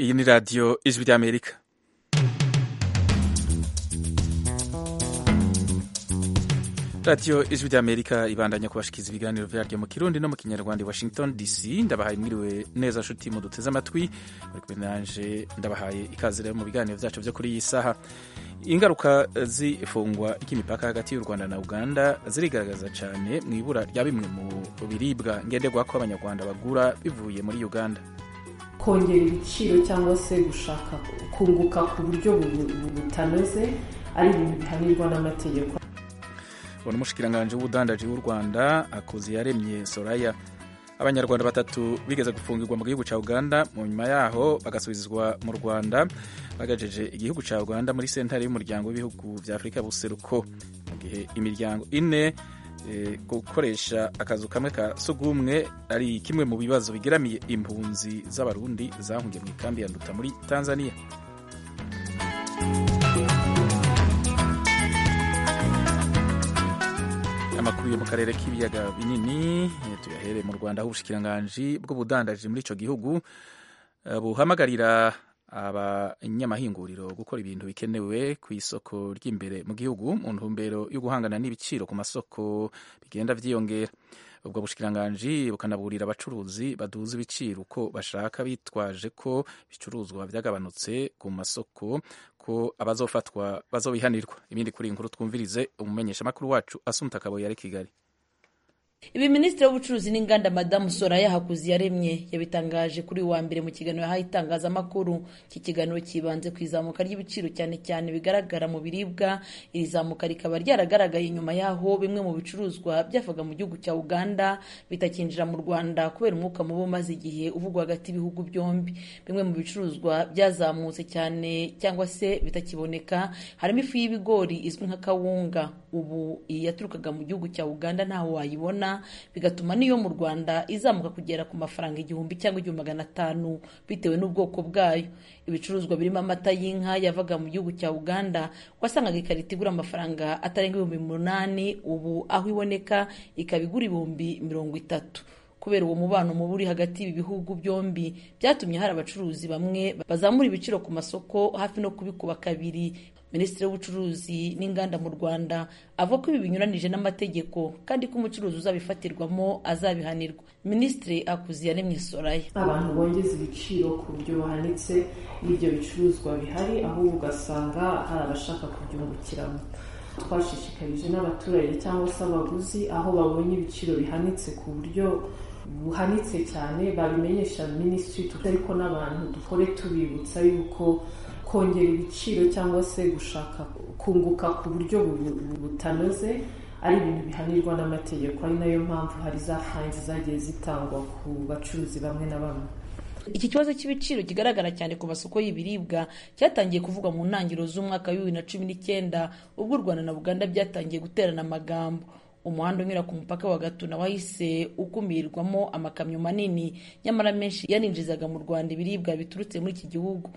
iyi ni radiyo ijwi ry'amerika radiyo ijwi ry'amerika ibandanya kubashikiza ibiganiro byaryo mu kirundi no mu kinyarwanda i washington dc ndabahaye mwiriwe neza nshuti muduteze amatwi muri kumenanje ndabahaye ikaze rero mu biganiro byacu byo kuri iyi saha ingaruka z'ifungwa ry'imipaka hagati y'u rwanda na uganda zirigaragaza cyane mu ibura rya bimwe mu biribwa ngenderwaho ko abanyarwanda bagura bivuye muri uganda kongera ibiciro cyangwa se gushaka kunguka ku buryo butanoze ari ibintu bitanirwa n'amategeko ubona umushikiranganje w'ubudandaji w'u rwanda akoze yaremye soraya abanyarwanda batatu bigeze gufungirwa mu gihugu cya uganda nyuma yaho bagasubizwa mu rwanda bagajeje igihugu cya uganda muri sentare y'umuryango w'ibihugu bya afurika buseruko mu gihe imiryango ine gukoresha akazu kamwe ka sugumwe ari kimwe mu bibazo bigeramiye impunzi z'abarundi zahungiye mu ikambi ya nduta muri tanzania amakuru yo mu karere k'ibiyaga binini tuyahereye mu rwanda aho ubushikiranganji bw'ubudandaji muri icyo gihugu buhamagarira abanyamahinguriro gukora ibintu bikenewe ku isoko ry'imbere mu gihugu mu ntumbero yo guhangana n'ibiciro ku masoko bigenda byiyongera ubwo bushikiranganji bukanaburira abacuruzi baduza ibiciro uko bashaka bitwaje ko ibicuruzwa byagabanutse ku masoko ko abazofatwa bazobihanirwa ibindi kuri inkuru twumvirize umumenyesha makuru wacu Asumta Kaboyi ari Kigali ibi minisitiri w'ubucuruzi n'inganda madamu soraya hakuziyaremye yabitangaje kuri uyu wa mbere mu kiganiro yahaye itangazamakuru iki kiganiro cyibanze ku izamuka ry'ibiciro cyane cyane bigaragara mu biribwa iri zamuka rikaba ryaragaragaye nyuma yaho bimwe mu bicuruzwa byavaga mu gihugu cya uganda bitakinjira mu rwanda kubera umwuka mubi umaze igihe uvugwa hagati y'ibihugu byombi bimwe mu bicuruzwa byazamutse cyane cyangwa se bitakiboneka harimo ifu y'ibigori izwi nka kawunga ubu iyi yaturukaga mu gihugu cya uganda ntawe wayibona bigatuma n'iyo mu rwanda izamuka kugera ku mafaranga igihumbi cyangwa igihumbi magana atanu bitewe n'ubwoko bwayo ibicuruzwa birimo amata y'inka yavaga mu gihugu cya uganda wasangaga ikarita igura amafaranga atarenga ibihumbi umunani ubu aho iboneka ikaba igura ibihumbi mirongo itatu kubera uwo mubano mubi uri hagati y'ibi bihugu byombi byatumye hari abacuruzi bamwe bazamura ibiciro ku masoko hafi no kubikuba kabiri minisitiri w'ubucuruzi n'inganda mu rwanda avuga ko ibi binyuranije n'amategeko kandi ko umucuruzi uzabifatirwamo azabihanirwa minisitiri akuziyaremye soraya abantu bongeza ibiciro ku buryo buhanitse n'ibyo bicuruzwa bihari ahubwo ugasanga hari abashaka kubyungukiramo twashishikarije n'abaturage cyangwa se abaguzi aho babonye ibiciro bihanitse ku buryo buhanitse cyane babimenyesha minisitiri ariko n'abantu dukore tubibutsa yuko kongera ibiciro cyangwa se gushaka kunguka ku buryo butanoze ari ibintu bihanirwa n'amategeko ari nayo mpamvu hari za fayini zagiye zitangwa ku bacuruzi bamwe na bamwe iki kibazo cy'ibiciro kigaragara cyane ku masoko y'ibiribwa cyatangiye kuvugwa mu ntangiriro z'umwaka wa bibiri na cumi n'icyenda ubwo u rwanda na uganda byatangiye guterana amagambo umuhanda unyura ku mupaka wa gatuna wahise ukumirwamo amakamyo manini nyamara menshi yaninjizaga mu rwanda ibiribwa biturutse muri iki gihugu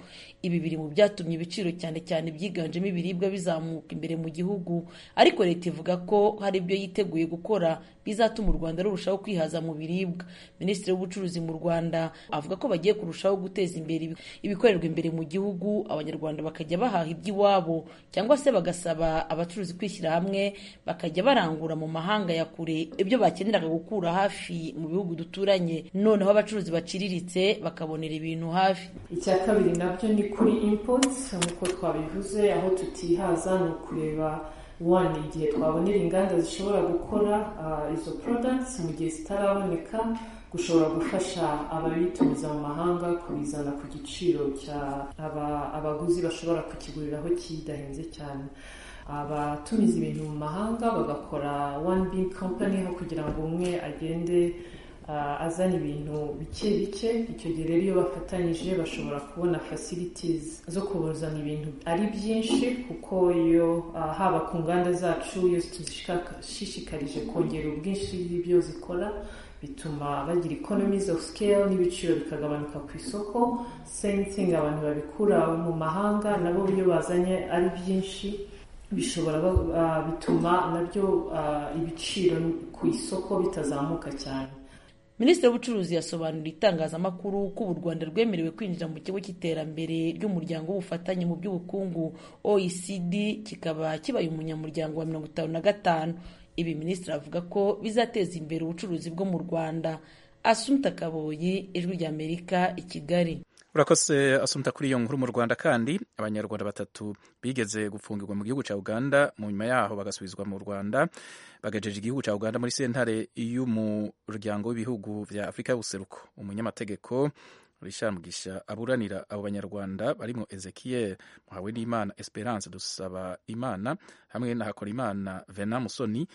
ibi biri mu byatumye ibiciro cyane cyane byiganjemo ibiribwa bizamuka imbere mu gihugu ariko leta ivuga ko hari ibyo yiteguye gukora bizatuma u rwanda rurushaho kwihaza mu biribwa minisitiri w'ubucuruzi mu rwanda avuga ko bagiye kurushaho guteza imbere ibikorerwa imbere mu gihugu abanyarwanda bakajya bahaha iby'iwabo cyangwa se bagasaba abacuruzi kwishyira hamwe bakajya barangura mu mahanga ya kure ibyo bakeneraga gukura hafi mu bihugu duturanye noneho abacuruzi baciriritse bakabonera ibintu hafi icya kabiri nabyo ni kuri impotsi nk'uko twabivuze aho tutihaza ni ukureba wani igihe twabonera inganda zishobora gukora izo porodagiti mu gihe zitaraboneka gushobora gufasha ababitumiza mu mahanga kubizana ku giciro cya abaguzi bashobora kukiguriraho kidahenze cyane abatumiza ibintu mu mahanga bagakora one big company aho kugira ngo umwe agende azana ibintu bike bike icyo gihe rero iyo bafatanyije bashobora kubona facilities zo kuzana ibintu ari byinshi kuko iyo haba ku nganda zacu iyo tuzishishikarije kongera ubwinshi bw'ibyo zikora bituma bagira economies of scale n'ibiciro bikagabanuka ku isoko same thing abantu babikura mu mahanga nabo iyo bazanye ari byinshi bishobora bituma nabyo ibiciro ku isoko bitazamuka cyane minisitiri w'ubucuruzi yasobanuriye itangazamakuru ko ubu u rwanda rwemerewe kwinjira mu kigo cy'iterambere ry'umuryango w'ubufatanye mu by'ubukungu oecd kikaba kibaye umunyamuryango wa mirongo itanu na gatanu ibi minisitiri avuga ko bizateza imbere ubucuruzi bwo mu rwanda asumta kaboyi ijwi ry'amerika i kigali urakoze asumta kuri iyo nkuru mu rwanda kandi abanyarwanda batatu bigeze gufungirwa mu gihugu cya uganda mu nyuma yaho bagasubizwa mu rwanda bagajeje igihugu cya uganda muri sentare y'umuryango w'ibihugu bya afurika y'ubuseruko umunyamategeko Richard Mugisha aburanira abo banyarwanda barimo ezekiel muhawe n'imana esperance dusaba imana hamwe na hakora imana vena musoni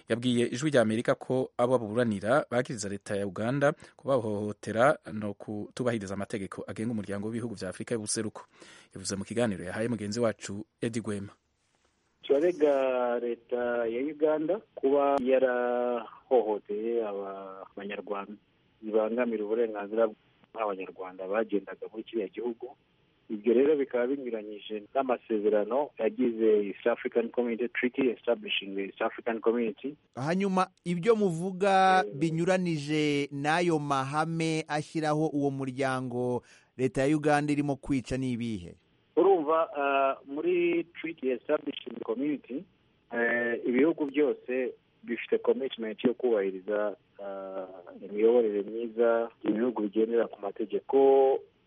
yabwiye ijwi rya amerika ko abo baburanira bagiriza leta ya uganda kubahohotera no kutubahiriza amategeko agenga umuryango w'ibihugu bya afurika y'ubuseruko yavuze mu kiganiro yahaye mugenzi wacu edi gwema turarega leta ya uganda kuba yarahohoteye abanyarwanda bibangamira uburenganzira nk'abanyarwanda bagendaga muri kiriya gihugu ibyo rero bikaba binyuranyije n'amasezerano yagize east african community treaty establishing east african community hanyuma ibyo muvuga binyuranije n'ayo mahame ashyiraho uwo muryango leta ya uganda irimo kwica ni ibihe urumva muri treaty establishing community ibihugu byose bifite commitment yo kubahiriza imiyoborere myiza ibihugu bigendera ku mategeko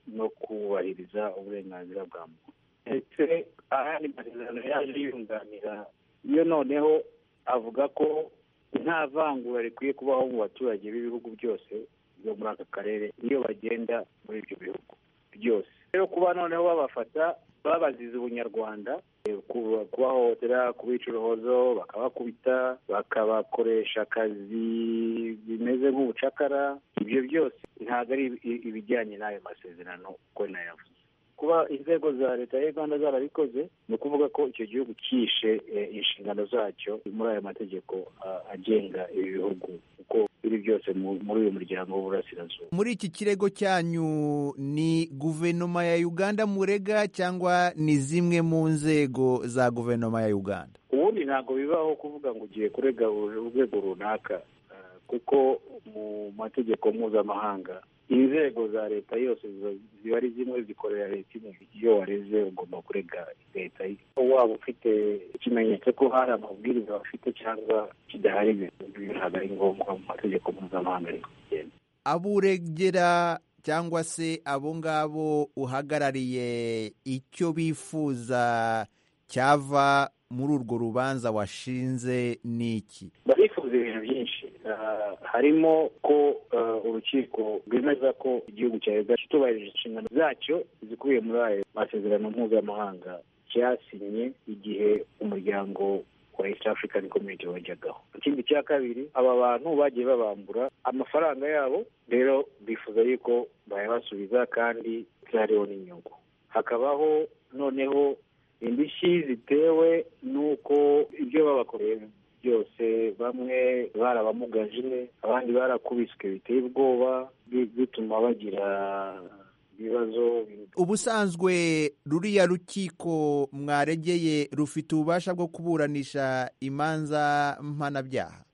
no kubahiriza uburenganzira bwa muntu ndetse ayandi masezerano yaje yunganira iyo noneho avuga ko nta vangura rikwiye kubaho mu baturage b'ibihugu byose byo muri aka karere iyo bagenda muri ibyo bihugu byose rero kuba noneho babafata babaziza ubunyarwanda kubahohotera kubica uruhozo bakabakubita bakabakoresha akazi bimeze nk'ubucakara ibyo byose ntabwo ari ibijyanye n'ayo masezerano uko nayavuze kuba inzego za leta ya uganda zarabikoze ni ukuvuga ko icyo gihugu cyishe inshingano zacyo muri ayo mategeko agenga ibi bihugu kuko biri byose muri uyu muryango w'uburasirazuba muri iki kirego cyanyu ni guverinoma ya uganda murega cyangwa ni zimwe mu nzego za guverinoma ya uganda ubundi ntabwo bibaho kuvuga ngo ugiye kurega urwego runaka kuko mu mategeko mpuzamahanga inzego za leta yose ziba ari zimwe zikorera leta imwe iyo wareze ugomba kurega leta waba ufite ikimenyetso ko hari amabwiriza bafite cyangwa kidahari ntabwo ari ngombwa mu mategeko mpuzamahanga ari kugenda aburegera cyangwa se abo ngabo uhagarariye icyo bifuza cyava muri urwo rubanza washinze ni iki barifuza ibintu byinshi harimo ko urukiko rwemeza ko igihugu cya uganda kitubahirije inshingano zacyo zikubiye muri ayo masezerano mpuzamahanga cyasinye igihe umuryango wa east african community wajyagaho ikindi cya kabiri aba bantu bagiye babambura amafaranga yabo rero bifuza yuko bayabasubiza kandi hariho n'inyungu hakabaho noneho indishyi zitewe n'uko ibyo babakoreye byose bamwe barabamugaje abandi barakubiswe biteye ubwoba bituma bagira ibibazo ubusanzwe ruriya rukiko mwaregeye rufite ububasha bwo kuburanisha imanza mpanabyaha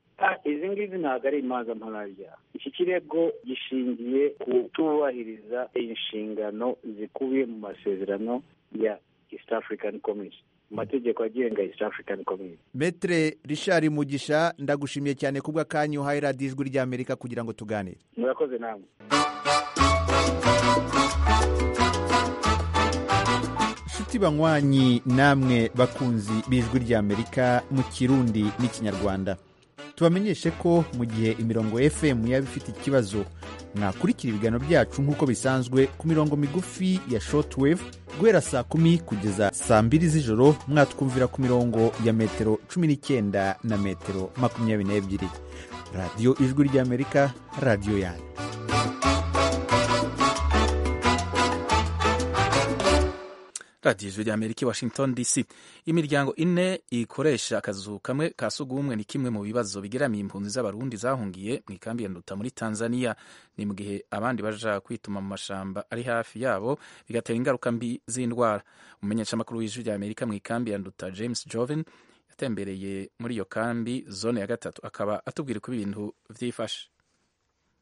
izi ngizi ntabwo ari imanza mpanabyaha iki kirego gishingiye ku kutubahiriza inshingano zikubiye mu masezerano ya east african commission amategeko agenga east african community metere richard mugisha ndagushimiye cyane kubwa kanyu uhaye radiyo ijwi ry'amerika kugira ngo tuganire murakoze namwe inshuti banywanyi namwe bakunzi b'ijwi ry'amerika mu kirundi n'ikinyarwanda tubamenyeshe ko mu gihe imirongo fm yaba ifite ikibazo mwakurikira ibiganiro byacu nk'uko bisanzwe ku mirongo migufi ya shortwave guhera saa kumi kugeza saa mbiri z'ijoro mwatwumvira ku mirongo ya metero cumi n'icyenda na metero makumyabiri n'ebyiri radiyo ijwi ry'amerika radiyo yanyu radiyo ijwi ry'amerika i washington dc imiryango ine ikoresha akazu kamwe ka sugumwe ni kimwe mu bibazo bigeramiye impunzi z'abarundi zahungiye mu ikambi ya nduta muri tanzania ni mu gihe abandi baja kwituma mu mashamba ari hafi yabo bigatera ingaruka mbi z'indwara umumenyeshamakuru w'ijwi ry'amerika mu ikambi ya nduta james joven yatembereye muri iyo kambi zone ya gatatu akaba atubwira uko ibintu byifashe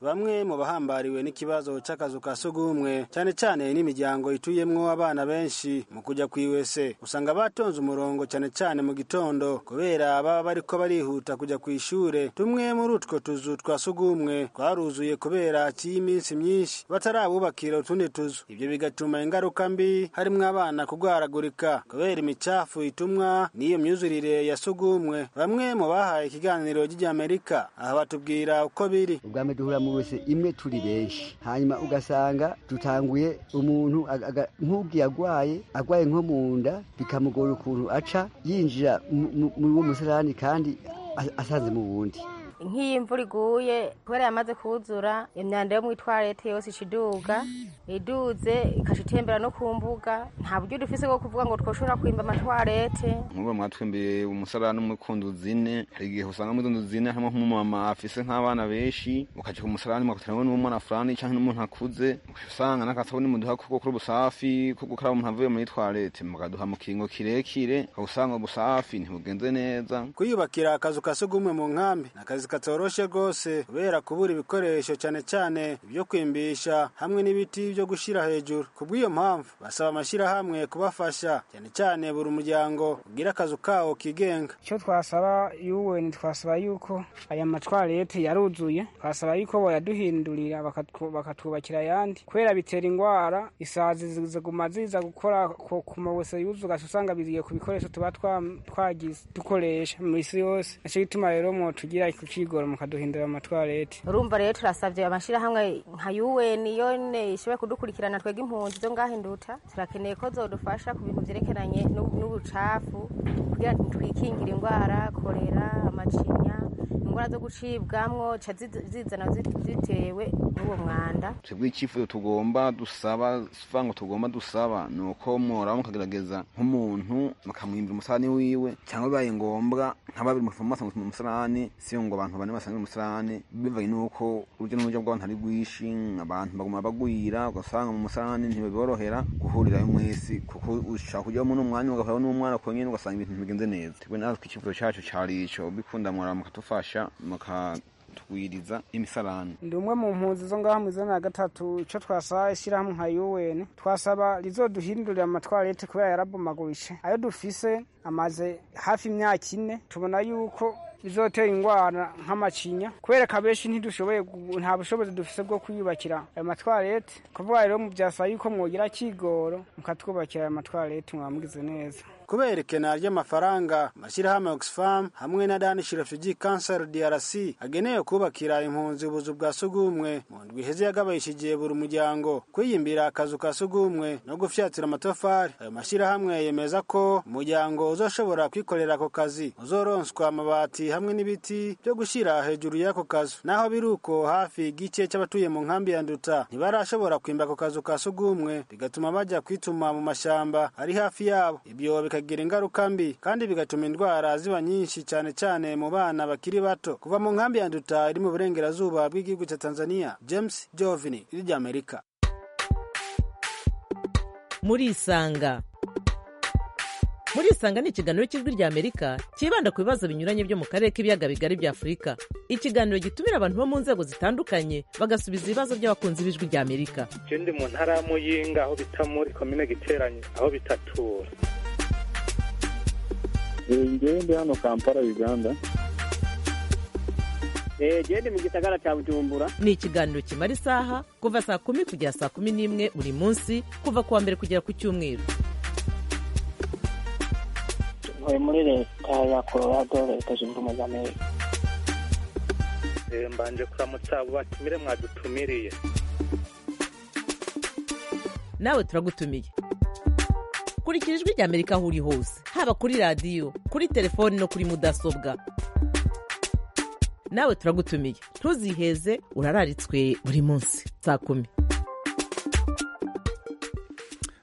bamwe mu bahambariwe n'ikibazo cy'akazu ka sugumwe cyane cyane n'imiryango ituyemwo abana benshi mu kujya ku iwese usanga batonze umurongo cyane cyane mu gitondo kubera baba bariko barihuta kujya ku ishure tumwe muri utwo tuzu twa sugumwe twaruzuye kubera cy'iminsi myinshi batarabubakira utundi tuzu ibyo bigatuma ingaruka mbi harimwo abana kugwaragurika kubera imicafu itumwa n'iyo myuzurire ya sugumwe bamwe mu bahaye ikiganiro ry'Amerika aha batubwira uko biri ubwami duhura mu wese imwe turi benshi hanyuma ugasanga dutanguye umuntu nk'ubwiye agwaye agwaye nko mu nda bikamugora ukuntu aca yinjira muri uwo musarani kandi asanze mu wundi nk'iyo imvura iguye kubera yamaze kuzura imyanda yo mu itwarete yose ica iduga iduze ikaca itembera no ku mbuga nta buryo dufise bwo kuvuga ngo twoshobora kwimba amatwarete nk'ubu mwatwembereye umusarani umwe ku nzu zine hari igihe usanga muri izo nzu zine harimo nk'umumama afise nk'abana benshi ukaja ku musarani mwakutaramo n'umwana furani canke n'umuntu akuze ukaca usanga n'akasabuni muduha ko gukora ubusafi ko gukaraba umuntu avuye muri twarete mukaduha mu kingo kirekire ukaba ubusafi ntibugenze neza kwiyubakira akazu ka sugumwe mu nkambi n'akazi katoroshe rwose kubera kubura ibikoresho cyane cyane ibyo kwimbisha hamwe n'ibiti byo gushyira hejuru ku bw'iyo mpamvu basaba amashyirahamwe kubafasha cyane cyane buri muryango ugira akazu kawo kigenga icyo twasaba yuweni twasaba yuko aya matwarete yaruzuye twasaba yuko bayaduhindurira bakatwubakira ayandi kubera bitera indwara isazi ziguma ziza gukora ku mawese yuzuga usanga biziye ku bikoresho tuba twagize dukoresha mu isi yose nicyo gituma rero mwotugira kuki kwigora mukaduhindura amatwarete urumva rero turasabye amashyirahamwe nka UN yone ishobora kudukurikirana twebwe impunzi zo ngaho induta turakeneye ko zodufasha ku bintu byerekeranye n'ubucafu kugira twikingire indwara korera amacinya indwara zo gucibwamwo ca zizana zitewe n'uwo mwanda twebwe icyifuzo tugomba dusaba sivango tugomba dusaba ni uko mworaba mukagerageza nk'umuntu mukamwimbira umusarani wiwe cyangwa bibaye ngombwa nka babiri mufamasa mu musarani si ngo abantu bane basanga umusarani bivanye n'uko urujya n'urujya rw'abantu ari rwinshi abantu baguma bagwira ugasanga mu musarani ntibiborohera guhurirayo mwese kuko ushaka kujyamo n'umwanya ugahura n'umwana konyine ugasanga ibintu bigenze neza twebwe natwe ikibazo cyacu cyari ico bikunda mwara mukadufasha muka twiriza imisarani ndi umwe mu mpunzi zo ngaho mu izina ya gatatu icyo twasaba ishyirahamwe nka UN twasaba rizoduhindurira amatwarete kubera yarabomagurije ayo dufise amaze hafi imyaka ine tubona yuko bizotera indwara nk'amacinya kubera kabeshi ntidushoboye nta bushobozi dufise bwo kwiyubakira ayo matwarete kuvuga rero byasaba yuko mwogira kigoro mukatwubakira ayo matwarete mwamugize neza kubera ikena ry'amafaranga amashyirahamwe Oxfam hamwe na Danish Refugee Council DRC agenewe kubakira impunzi ubuzu bwa sugumwe mu ndwi iheze yagabishije buri muryango kwiyimbira akazu ka sugumwe no gufyatira amatafari ayo mashyirahamwe yemeza ko umuryango uzoshobora kwikorera ako kazi uzoronswa amabati hamwe n'ibiti byo gushyira hejuru y'ako kazu naho biri uko hafi igice cy'abatuye mu nkambi ya Nduta ntibarashobora kwimba ako kazu ka sugumwe bigatuma bajya kwituma mu mashyamba ari hafi yabo ibyo bikagira ingaruka mbi kandi bigatuma indwara ziba nyinshi cyane cyane mu bana bakiri bato kuva mu nkambi ya nduta iri mu burengerazuba bw'igihugu cya tanzania james jovini iri rya amerika muri isanga muri isanga ni ikiganiro cy'ijwi rya amerika cyibanda ku bibazo binyuranye byo mu karere k'ibiyaga bigari bya afurika ikiganiro gitumira abantu bo mu nzego zitandukanye bagasubiza ibibazo by'abakunzi b'ijwi rya amerika ikindi mu ntara y'amuyinga aho bita muri komine giteranye aho bitatura ngende hano kampala uganda gende mu gisagara cya bujumbura ni ikiganiro kimara isaha kuva saa kumi kugera saa kumi n'imwe buri munsi kuva ku wa mbere kugera ku cyumweru tuvuye muri leta ya colorado leta zunze ubumwe za amerika mbanje kuramutsa batumire mwadutumiriye nawe turagutumiye kurikira ijwi rya amerika aho uri hose haba kuri radiyo kuri telefoni no kuri mudasobwa nawe turagutumiye ntuziheze urararitswe buri munsi saa kumi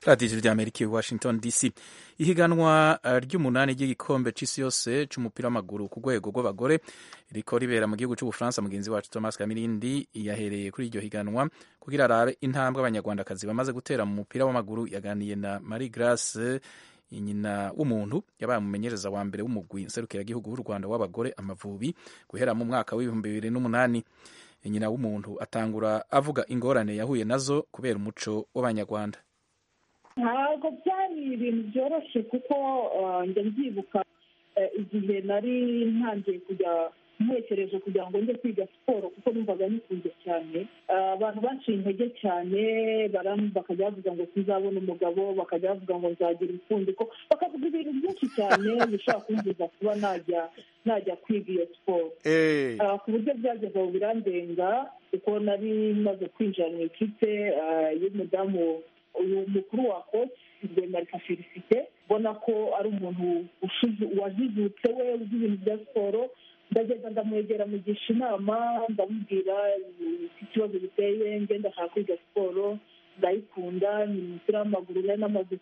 radiyo ijwi rya amerika washington dc ihiganwa ry'umunani ry'igikombe cy'isi yose cy'umupira w'amaguru ku rwego rw'abagore riko ribera mu gihugu cy'ubufaransa mugenzi wacu thomas kamirindi yahereye kuri iryo higanwa kugira arabe intambwe abanyarwandakazi bamaze gutera mu mupira w'amaguru yaganiye na marie grace nyina w'umuntu yabaye umumenyereza wa mbere w'umugwi nserukiragihugu w'u rwanda w'abagore amavubi guhera mu mwaka w'ibihumbi bibiri n'umunani nyina w'umuntu atangura avuga ingorane yahuye nazo kubera umuco w'abanyarwanda ntabwo byari ibintu byoroshye kuko njya mbyibuka igihe nari ntangiye kujya ntekereje kugira ngo njye kwiga siporo kuko numvaga nikunze cyane abantu baciye intege cyane bakajya bavuga ngo tuzabona umugabo bakajya bavuga ngo nzagira impfundiko bakavuga ibintu byinshi cyane bishobora kumviza kuba najya najya kwiga iyo siporo ku buryo byageze aho birandenga kuko nari maze kwinjira mu ikipe y'umudamu uyu mukuru wa koci rwemarika felicite ubona ko ari umuntu wajijutse we uzi ibintu bya siporo ndagenda ndamwegera mugisha inama ndamubwira ikibazo giteye ngenda ashaka kwiga siporo ndayikunda ni umupira w'amaguru nari namaze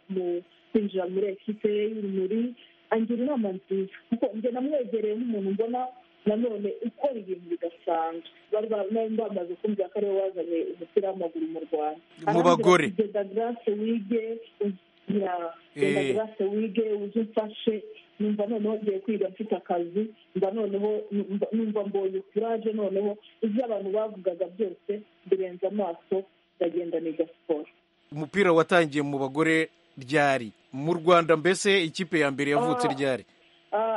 kwinjira muri ekipe y'urumuri angira inama nziza kuko njye namwegereye n'umuntu mbona nanone ukora ibintu bidasanzwe bari bari bamaze kumvira ko ariwe wazanye umupira w'amaguru mu rwanda mu bagore genda garase wige genda garase wige uze umfashe numva noneho ngiye kwiga mfite akazi mba noneho numva mbonye kuraje noneho ibyo abantu bavugaga byose birenze amaso ndagenda niga siporo umupira watangiye mu bagore ryari mu rwanda mbese ikipe ya mbere yavutse ryari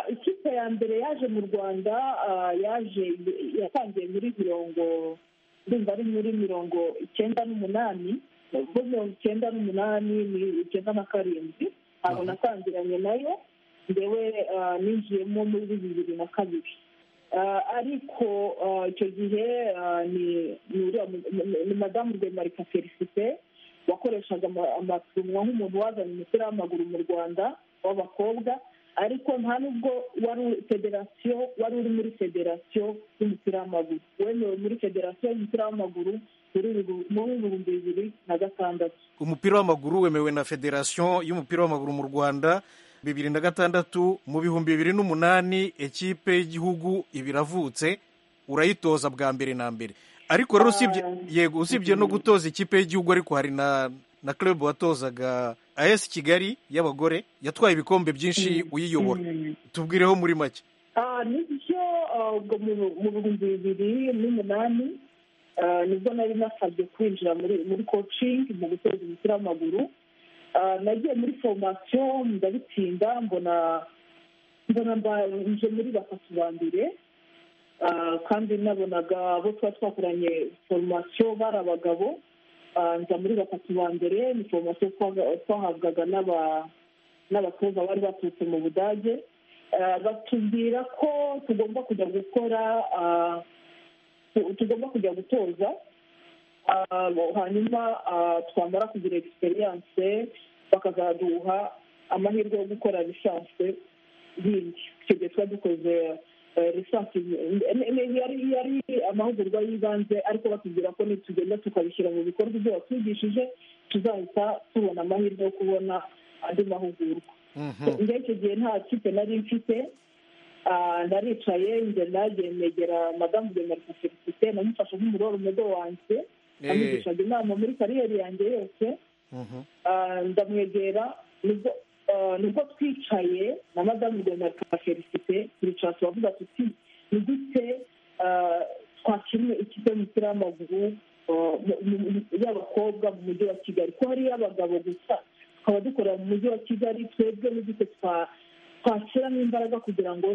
ikipe ya mbere yaje mu rwanda yaje yatangiye muri mirongo ndumva ari muri mirongo icyenda n'umunani muri mirongo icyenda n'umunani ni icyenda na karindwi aho natangiranye nayo ndewe ninjiyemo muri bibiri na kabiri ariko icyo gihe ni madamu rwemarika felicite wakoreshaga amatunwa nk'umuntu wazanye umupira w'amaguru mu rwanda w'abakobwa ariko nta nubwo wari federasiyo wari uri muri federasiyo y'umupira w'amaguru wemewe muri federasiyo y'umupira w'amaguru muri ibihumbi bibiri na gatandatu umupira w'amaguru wemewe na federasiyo y'umupira w'amaguru mu rwanda bibiri na gatandatu mu bihumbi bibiri n'umunani ekipe y'igihugu ibiravutse urayitoza bwa mbere na mbere ariko rero usibye yego usibye no gutoza ikipe y'igihugu ariko hari na na club watozaga as kigali y'abagore yatwaye ibikombe byinshi uyiyobora tubwireho muri make nibyo mu bihumbi bibiri n'umunani nibwo nari nasabye kwinjira muri coaching mu gutoza umupira w'amaguru nagiye muri foromasiyo ndabitsinda mbona mbona nje muri batatu ba mbere kandi nabonaga abo tuba twakoranye foromasiyo bari abagabo nza muri batatu ba mbere ni foromasiyo twahabwaga n'abatoza bari baturutse mu budage batubwira ko tugomba kujya gukora tugomba kujya gutoza hanyuma twamara kugira egisperiyanse bakazaduha amahirwe yo gukora lisanse yindi icyo gihe tuba dukoze lisanse yari amahugurwa y'ibanze ariko batubwira ko nitugenda tukabishyira mu bikorwa ibyo batwigishije tuzahita tubona amahirwe yo kubona andi mahugurwa njye icyo gihe nta kipe nari mfite naricaye njye nagiye negera madamu de marika felicite namufashe nk'umuroro umudo wanjye amugishaga inama muri kariyeri yanjye yose ndamwegera nibwo twicaye na madamu de marika felicite turicara turavuga tuti ni gute twakinnye ikipe y'umupira w'amaguru y'abakobwa mu mujyi wa kigali ko hari iy'abagabo gusa tukaba dukorera mu mujyi wa kigali twebwe n'igiti twa twashyiramo imbaraga kugira ngo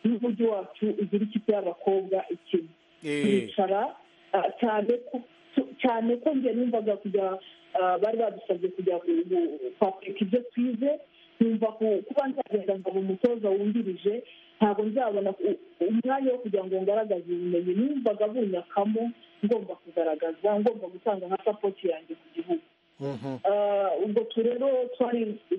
n'umujyi wacu ugire ikipe y'abakobwa ikina twicara cyane ko njye numvaga kujya bari badusabye kujya kwapurika ibyo twize numva kuba nzagenda nkaba umutoza wungirije ntabwo nzabona umwanya wo kugira ngo ngaragaze ubumenyi numvaga bunyakamo ngomba kugaragaza ngomba gutanga nka sapoti yanjye ku gihugu ubwo turero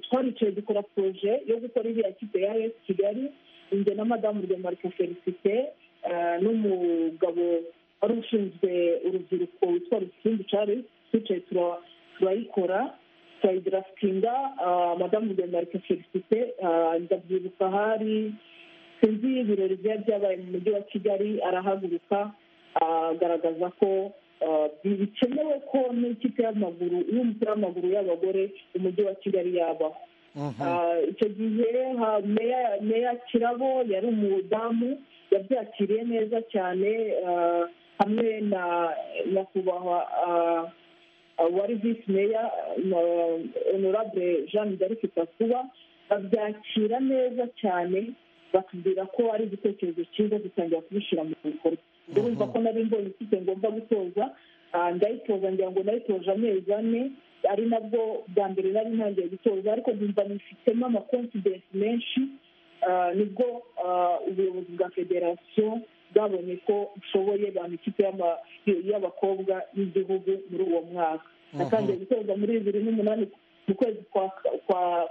twaricaye dukora poroje yo gukora iriya kipe ya esi kigali inge na madamu rwemarika felicite n'umugabo wari ushinzwe urubyiruko witwa rusimbi charles twicaye turayikora turayidarafitinga madamu rwemarika felicite ndabyibuka hari sinzi ibirori byari byabaye mu mujyi wa kigali arahaguruka agaragaza ko bikenewe ko n'ikipe y'amaguru y'umupira w'amaguru y'abagore umujyi wa kigali yabaho icyo gihe meya kirabo yari umudamu yabyakiriye neza cyane hamwe na nyakubahwa wari visi meya na honorable jean d'arc kakuba babyakira neza cyane batubwira ko ari igitekerezo cyiza dutangira kubishyira mu bikorwa urumva ko nari mbonye ifite ngombwa gutoza ndayitoza ngira ngo nayitoje amezi ane ari nabwo bwa mbere nari ntangiye gutoza ariko numva nifitemo amakonfidensi menshi nibwo ubuyobozi bwa federasiyo bwabonye ko ushoboye bampa ikipe y'abakobwa y'igihugu muri uwo mwaka natangiye gutoza muri bibiri n'umunani mu kwezi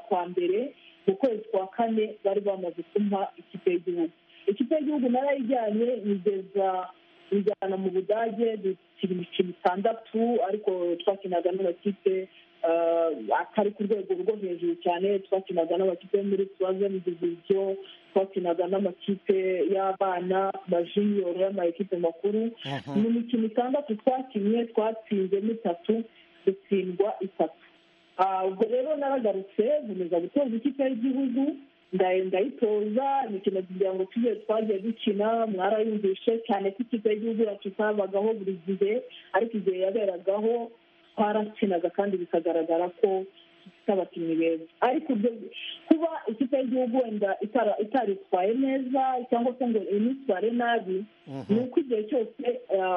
kwa mbere mu kwezi kwa kane bari bamaze kumpa ikipe y'igihugu ikipe y'igihugu narayijyanye igeza injyana mu budage dukina imikino itandatu ariko twakinaga n'amakipe atari ku rwego rwo hejuru cyane twakinaga n'amakipe muri tuwazeni diviziyo twakinaga n'amakipe y'abana majiniyoro y'amakipe makuru mu mikino itandatu twakinnye twatsinzemo itatu dutsindwa itatu ubwo rero naragarutse nkomeza gutoza ikipe y'igihugu ndayitoza imikino kugira ngo tujye twagiye dukina mwarayumvishe cyane ko ikipe y'igihugu yacu itabagaho buri gihe ariko igihe yaberagaho twarakinaga kandi bikagaragara ko dufite abakinnyi beza ariko kuba ikipe y'igihugu wenda itaritwaye neza cyangwa se ngo initware nabi ni uko igihe cyose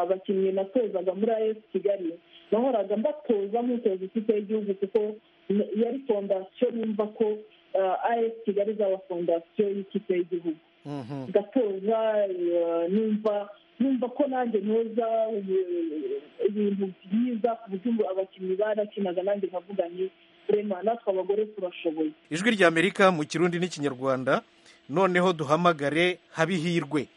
abakinnyi natozaga muri ayesi kigali nahoraga mbatoza nk'utoza ikipe y'igihugu kuko yari fondasiyo yumva ko ayesi kigali izaba fondasiyo y'ikipe y'igihugu gatoza numva numva ko nanjye ntoza ibintu byiza ku buryo abakinnyi barakinaga nanjye nkavuga ni rema natwe abagore turashoboye ijwi rya amerika mu kirundi n'ikinyarwanda noneho duhamagare habihirwe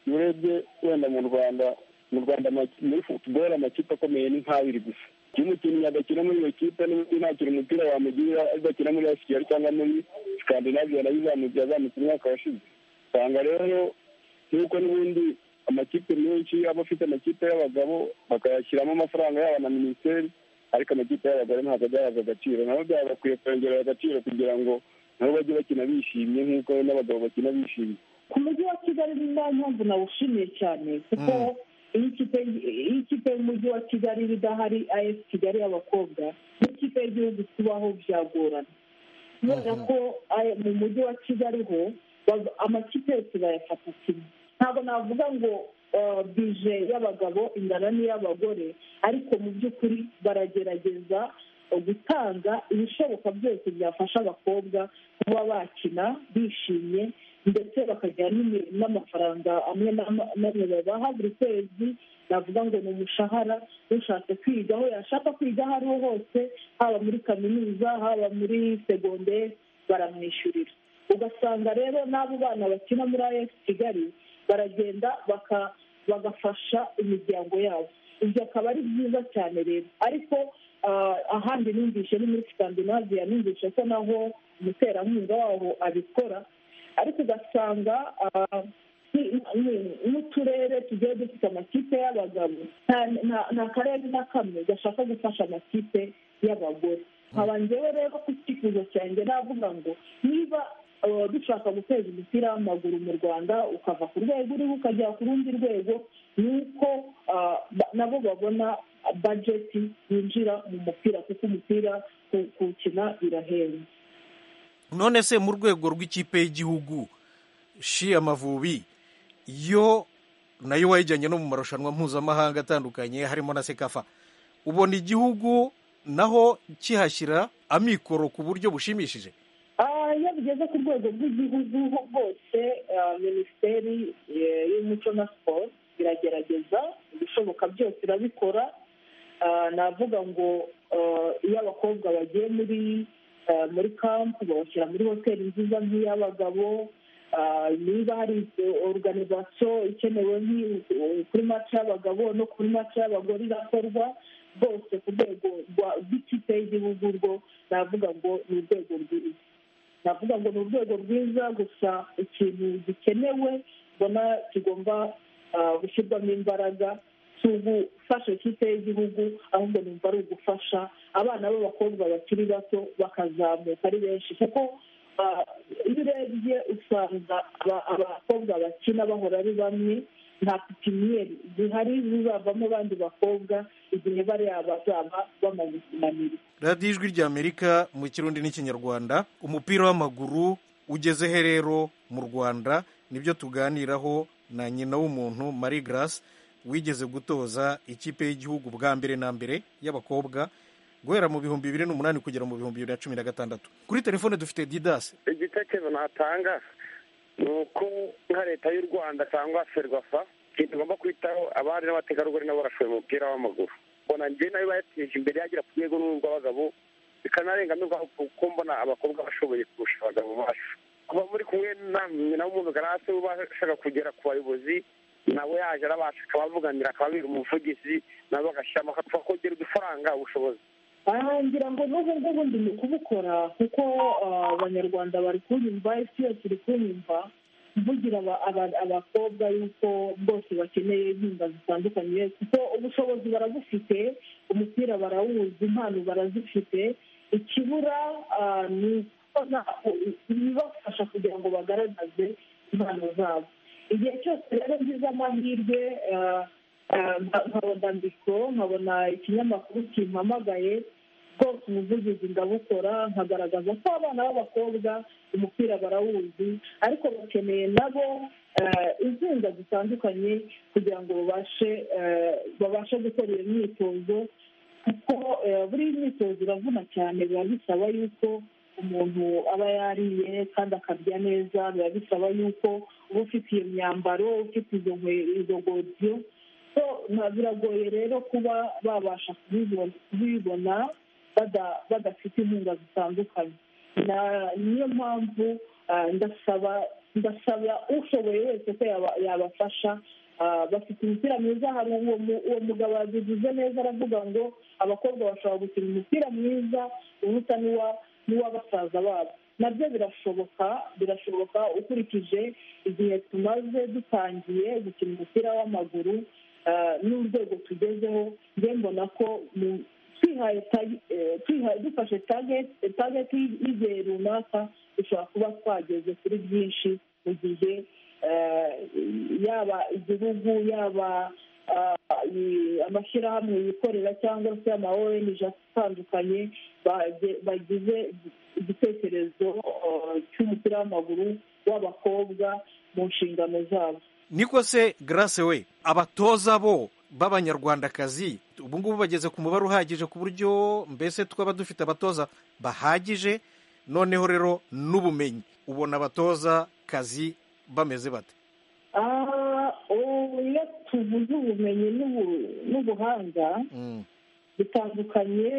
urebye wenda mu rwanda mu rwanda muri futuboro amakipe akomeye ni nk'abiri gusa iyo umukinnyi adakina muri iyo kipe n'ubundi nta kintu umupira wamugirira adakina muri asikigali cyangwa muri skandinaviya nayo izamugiye azamutse umwaka washize usanga rero nk'uko n'ubundi amakipe menshi aba afite amakipe y'abagabo bakayashyiramo amafaranga yaba na minisiteri ariko amakipe y'abagore ntabwo agaragaza agaciro nabo byaba bakwiye kongerera agaciro kugira ngo nabo bajye bakina bishimye nk'uko n'abagabo bakina bishimye ku mujyi wa kigali ni nta mpamvu nawushimiye cyane kuko iyo ikipe y'umujyi wa kigali iba idahari ayesi kigali y'abakobwa n'ikipe y'igihugu kubaho byagorana kubera ko mu mujyi wa kigali ho amakipe yose bayafata kimwe ntabwo navuga ngo bije y'abagabo ingana n'iy'abagore ariko mu by'ukuri baragerageza gutanga ibishoboka byose byafasha abakobwa kuba bakina bishimye ndetse bakagira n'amafaranga amwe n'amwe babaha buri kwezi navuga ngo ni umushahara ushatse kwiga aho yashaka kwiga aho ariho hose haba muri kaminuza haba muri segonderi baramwishyurira ugasanga rero n'abo bana bakina muri ayesi kigali baragenda bagafasha imiryango yabo ibyo akaba ari byiza cyane rero ariko ahandi numvise ni muri skandinaviya numvise ko naho umuterankunga waho abikora ariko ugasanga n'uturere tugiye dufite amakipe y'abagabo nta karere na kamwe gashaka gufasha amakipe y'abagore nkaba njyewe rero ku cyifuzo cyanjye navuga ngo niba dushaka guteza umupira w'amaguru mu rwanda ukava ku rwego uriho ukajya ku rundi rwego ni uko nabo babona bajeti yinjira mu mupira kuko umupira kuwukina birahenda none se mu rwego rw'ikipe y'igihugu shi amavubi yo nayo wayijyanye no mu marushanwa mpuzamahanga atandukanye harimo na sekafa ubona igihugu naho kihashyira amikoro ku buryo bushimishije iyo bigeze ku rwego rw'igihugu ho bwose minisiteri y'umuco na siporo iragerageza ibishoboka byose irabikora navuga ngo iyo abakobwa bagiye muri muri kampu babashyira muri hoteli nziza nk'iy'abagabo niba hari oruganizasiyo ikenewe kuri mace y'abagabo no kuri mace y'abagore irakorwa rwose ku rwego rw'ikipe y'igihugu rwo navuga ngo ni urwego rwiza navuga ngo ni urwego rwiza gusa ikintu gikenewe mbona kigomba gushyirwamo imbaraga si ugufasha ikipe y'igihugu ahubwo numva ari ugufasha abana b'abakobwa bakiri bato bakazamuka ari benshi kuko iyo urebye usanga abakobwa bakina bahora ari bamwe nta pipiniyeri zihari zizavamo abandi bakobwa igihe bariya bazaba bamaze kunanira radiyo ijwi ry'amerika mu kirundi n'ikinyarwanda umupira w'amaguru ugezehe rero mu rwanda nibyo tuganiraho na nyina w'umuntu marie grace wigeze gutoza ikipe y'igihugu bwa mbere na mbere y'abakobwa guhera mu bihumbi bibiri n'umunani kugera mu bihumbi bibiri na cumi na gatandatu kuri telefone dufite didasi igitekerezo natanga ni uko nka leta y'u rwanda cyangwa ferwafa ikintu igomba kwitaho abari n'abategarugori nabo barashoboye umupira w'amaguru mbona njye nayo bayateje imbere yagera ku rwego n'urw'abagabo bikanarenganurwa kuko mbona abakobwa bashoboye kurusha abagabo bacu kuba muri kumwe na w'umuntu garasi uba ashaka kugera ku bayobozi nabo yaje arabasha akabavuganira akababera umuvugizi nabo bagashyiramo bakongera udufaranga ubushobozi ngira ngo n'ubu ngubu ndi mu kubukora kuko abanyarwanda bari kunyumva isi yose iri kunyumva mvugira abakobwa yuko bose bakeneye inkunga zitandukanye kuko ubushobozi barabufite umupira barawuzi impano barazifite ikibura ni ibibafasha kugira ngo bagaragaze impano zabo igihe cyose rero ngize amahirwe nkabona mikoro nkabona ikinyamakuru kimpamagaye bwose umuvugizi ndabukora nkagaragaza ko abana b'abakobwa umupira barawuzi ariko bakeneye nabo inkunga zitandukanye kugira ngo babashe babashe gukora iyo myitozo kuko buri myitozo iravuna cyane biba bisaba yuko umuntu aba yariye kandi akarya neza biba bisaba yuko uba ufite iyo myambaro ufite izo godiyo biragoye rero kuba babasha kubibona badafite inkunga zitandukanye niyo mpamvu ndasaba ndasaba ushoboye wese ko yabafasha bafite umupira mwiza hari uwo mugabo wabigize neza aravuga ngo abakobwa bashobora gukina umupira mwiza uruta n'uwa basaza babo nabyo birashoboka birashoboka ukurikije igihe tumaze dutangiye gukina umupira w'amaguru n'urwego tugezeho njye mbona ko dufashe tageti y'igihe runaka dushobora kuba twageze kuri byinshi mu gihe yaba igihugu yaba amashyirahamwe yikorera cyangwa se ama ong atandukanye bagize igitekerezo cy'umupira w'amaguru w'abakobwa mu nshingano zabo niko se garase we abatoza bo b'abanyarwandakazi ubu ngubu bageze ku mubare uhagije ku buryo mbese twaba dufite abatoza bahagije noneho rero n'ubumenyi ubona abatoza kazi bameze bate iyo tuvuze ubumenyi n'ubuhanga bitandukanye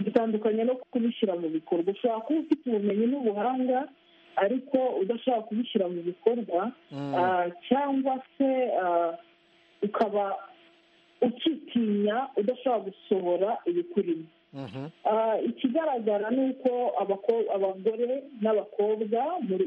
bitandukanye no kubishyira mu bikorwa ushobora kuba ufite ubumenyi n'ubuhanga ariko udashobora kubishyira mu bikorwa cyangwa se ukaba ukitinya udashobora gusohora ibikurimo ikigaragara ni uko abagore n'abakobwa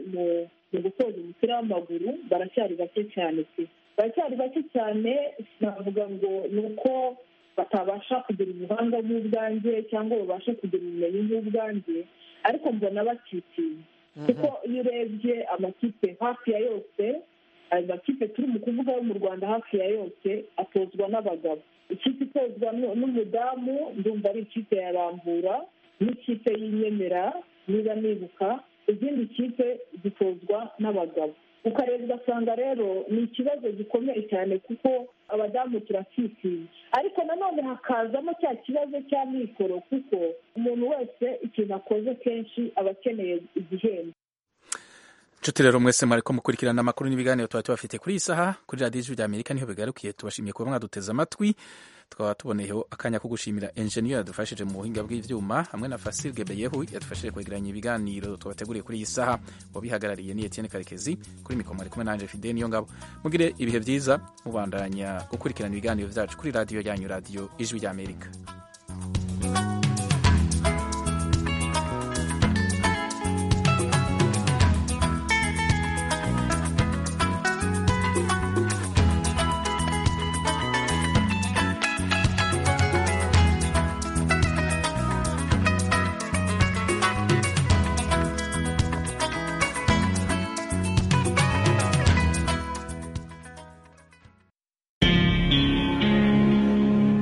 mu gutoza umupira w'amaguru baracyari bake cyane pe baracyari bake cyane navuga ngo ni uko batabasha kugira ubuhanga nk'ubwanjye cyangwa babashe kugira ubumenyi nk'ubwanjye ariko mbona bakitinya kuko iyo urebye amakipe hafi ya yose ayo makipe turi mu kuvuga yo mu rwanda hafi ya yose atozwa n'abagabo ikipe itozwa n'umudamu ndumva ari ikipe ya rambura n'ikipe y'inyemera niba nibuka izindi kipe zitozwa n'abagabo ukareba ugasanga rero ni ikibazo gikomeye cyane kuko abadamu turakitinya ariko nanone hakazamo cya kibazo cya mikoro kuko umuntu wese ikintu akoze kenshi aba akeneye igihembo inshuti rero mwese mwariko mukurikirana amakuru n'ibiganiro tuba tubafite kuri iyi saha kuri radiyo ijwi rya amerika niho bigarukiye tubashimiye kuba mwaduteze amatwi tukaba tuboneyeho akanya ko gushimira enjeniyeri yadufashije mu buhinga bw'ibyuma hamwe na fasire gebeyehu yadufashije kwegeranya ibiganiro tubateguriye kuri iyi saha wabihagarariye ni etiyeni karekezi kuri mikoro mwari kumwe nanje fide niyo ngabo mugire ibihe byiza mubandanya gukurikirana ibiganiro byacu kuri radiyo yanyu radiyo ijwi rya amerika